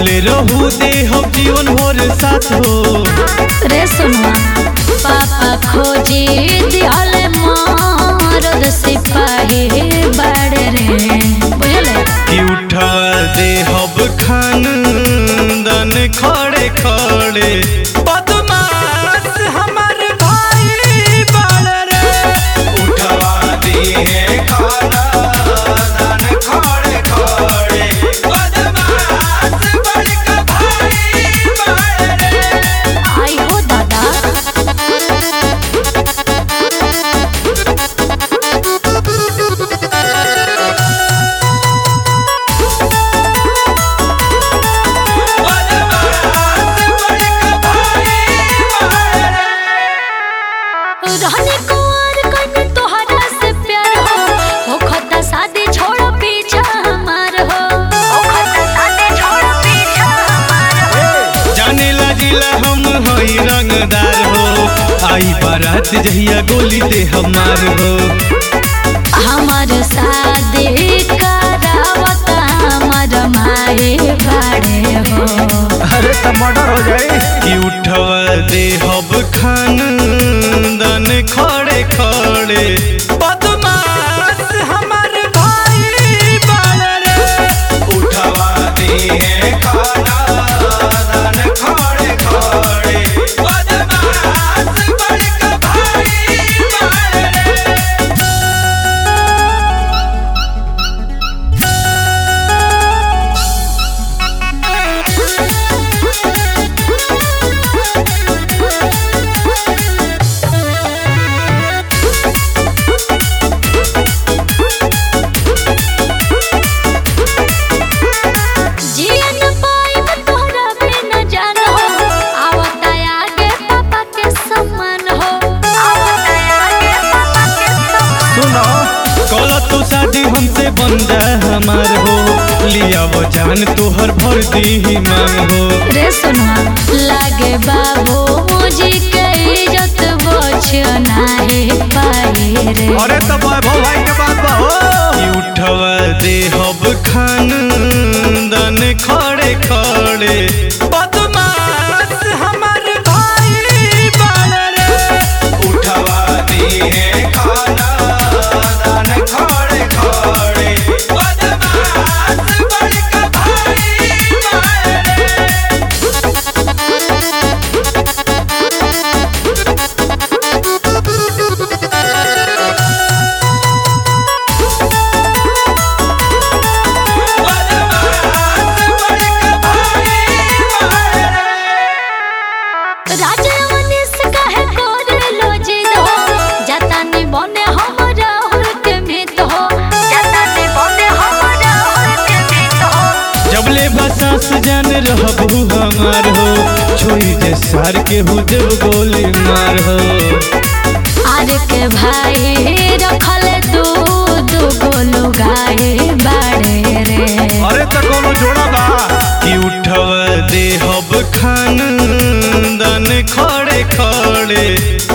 बनले रहू दे हम जीवन भर साथ हो रे सुनवा पापा खोजी दिहले मरद सिपाही बड़े रे बुझले कि उठा दे हब खान दन खड़े खड़े बदमाश हमर भाई बड़ रे उठवा दिए खाना दन खड़े खड़े बदमाश बड़का भाई बड़ रे आई हो दादा रहने कुंवर कहीं तोहरा से प्यार हो हो खता शादी छोड़ पीछा हमार हो हो खता शादी छोड़ पीछा हमार हो जाने लागिला हम हई रंगदार हो आई बारात जहिया गोली दे हमार हो हमार शादी करावत हमार माए बाड़े हो अरे तो मर्डर हो जाए कि उठवा दे हब खान दन खड़े खड़े बदमाश हमर भाई बड़ रे उठवा दे खाना दन खड़े खड़े बदमाश बड़का भाई बड़ रे जियन पाइब तोहरा बिन जान हो आवत आगे पापा के सम्मान हो आवत आगे पापा के सम्मान सुनो कल तू शादी हमसे बन जा हमार हो लिया वो जान तोहर भर दी मांग हो रे सुनवा लागे बाबू मुझे के इज्जत बोझ नाही पाए रे अरे तो वैभव भाई के बात बा हो कि उठवा दे हब खान दन खड़े खड़े बदमाश हमर भाई बड़ रे उठवा दे खाना दन खड़े खड़े बदमाश बड़का भाई बड़ रे राजा मनीष कहे कोरे लो जिद हो जाता नि बने हमरा हुर के मित हो जाता नि बने हमरा हुर के मित हो जबले बसास जान रहबू हमार हो छोड़ी जे सार के हु देव गोली मार हो आर के भाई रखल दू दू गोलू गाए बाड़े रे अरे तो कोनो जोड़ा बा कि उठवा दे हब खान दन खड़े खड़े